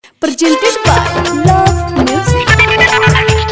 presented by Love Music.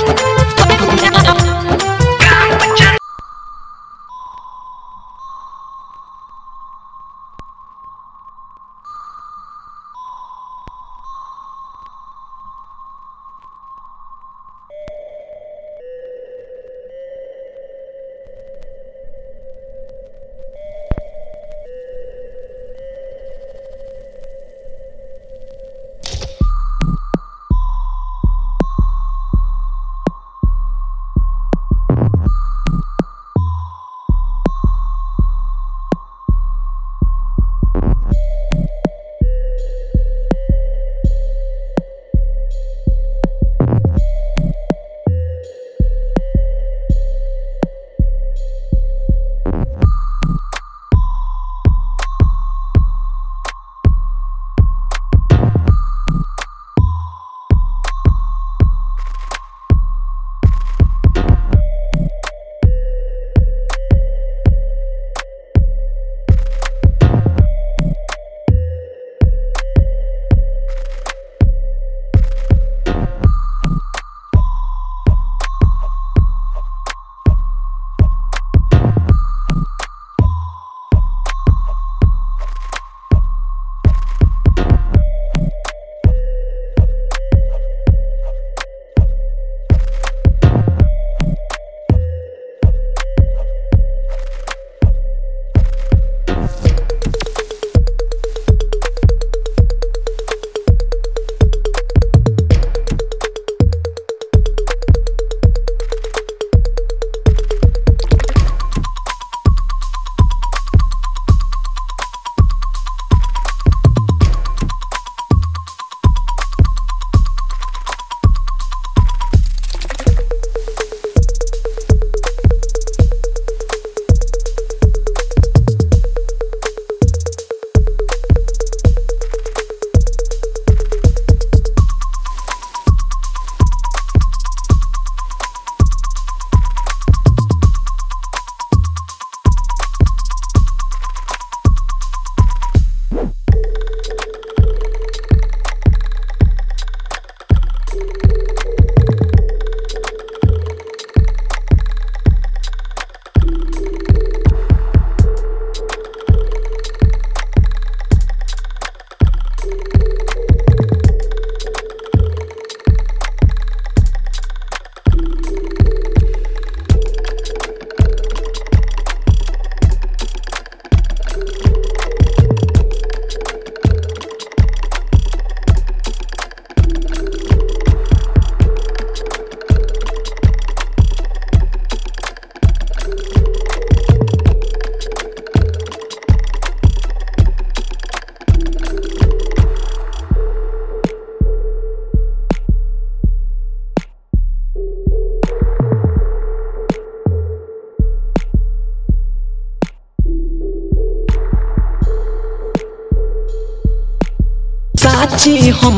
साची हम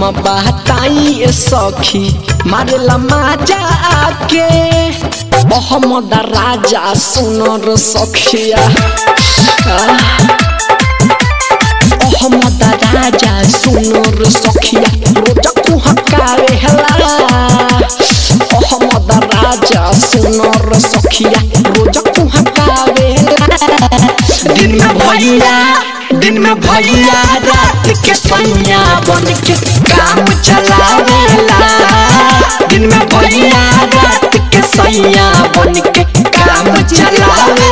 बताई सखी मारेला माजा आके मोहम्मद राजा सुनर सखिया मोहम्मद राजा सुनर सखिया रोजा कुहकावे हला मोहम्मद राजा सुनर सखिया रोजा कुहकावे दिन में भैया दिन में भैया रात के सैया बन के काम चलावेला दिन में भैया रात के सैया बन के काम चलावेला